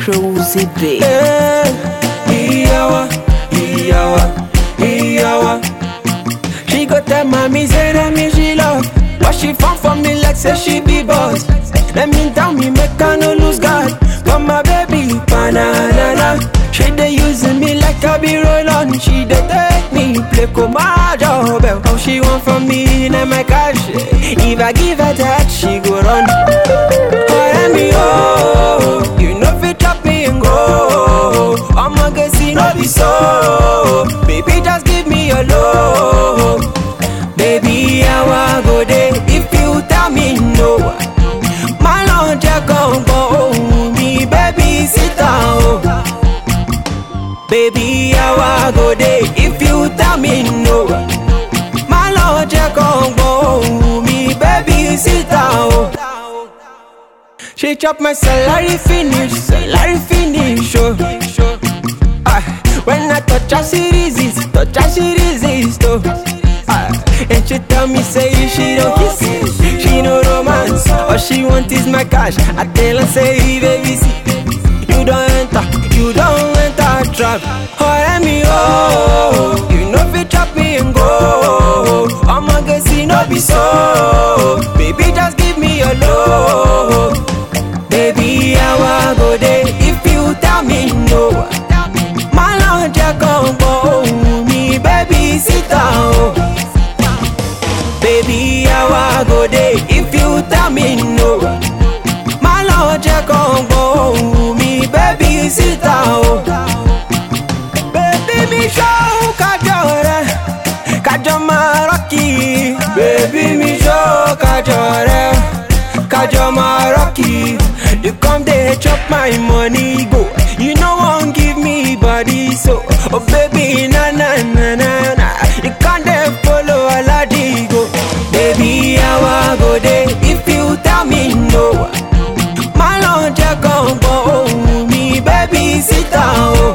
Cruzy B. Iyawa, Iyawa, Iyawa. She go tell mommy say that me she love, but she fall for me like say she be boss. Let me tell me make I no lose God, but my baby banana. She dey using me like I be roll on. She dey take me play job. How she want from me in my cash? If I give her that, she go run. But me oh, you know fit chop me and go. I'ma get see no be so. Baby just give me your love. Baby I want go there if you tell me no. My lunch I come go me baby sit down. Baby I want go there if you tell me no. My lunch I come go me baby sit down. She chop my salary finish, salary finish. Oh. Ah, when I touch her, she resist, touch her, she resist. Oh. Ah, and she tell me say she don't kiss, she no romance. All she want is my cash. I tell her say baby see, you don't enter, you don't enter trap. Oh, me oh, you know fi chop me and go. I'ma get see no be so. Baby just give me your love. Baby, I want go there if you tell me no. My lunch I come go me, baby, sit down. Baby, I want go there if you tell me no. My lunch I come go me, baby, sit down. Baby, me show kajore, kajoma rocky. Baby, me show kajore, kajoma rocky. You come there chop my money go. You no one give me body so. Oh baby na na na na na. You can't there follow Aladi go. Baby I want go there if you tell me no. My lunch I come go me baby sit down.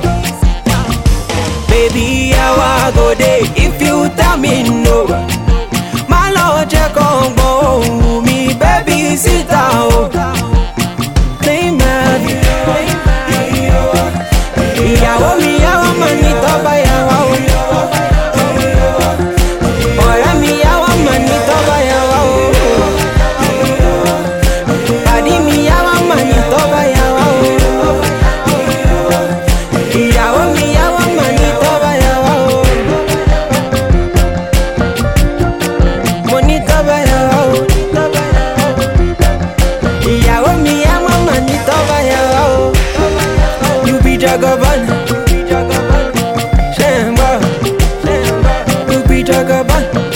Baby I want go there if you tell me no. My lunch I come go me baby sit down. ìyàwó mi yàwó mà ní tọ́ba yàwó o. ọ̀rẹ́ mi yàwó mà ní tọ́ba yàwó o. pàdí mi yàwó mà ní tọ́ba yàwó o. ìyàwó mi yàwó mà ní tọ́ba yàwó o. mo ní tọ́ba yàwó o. ìyàwó mi yàwó mà ní tọ́ba yàwó o. You be Jagaban. Shemba. You be Jagaban.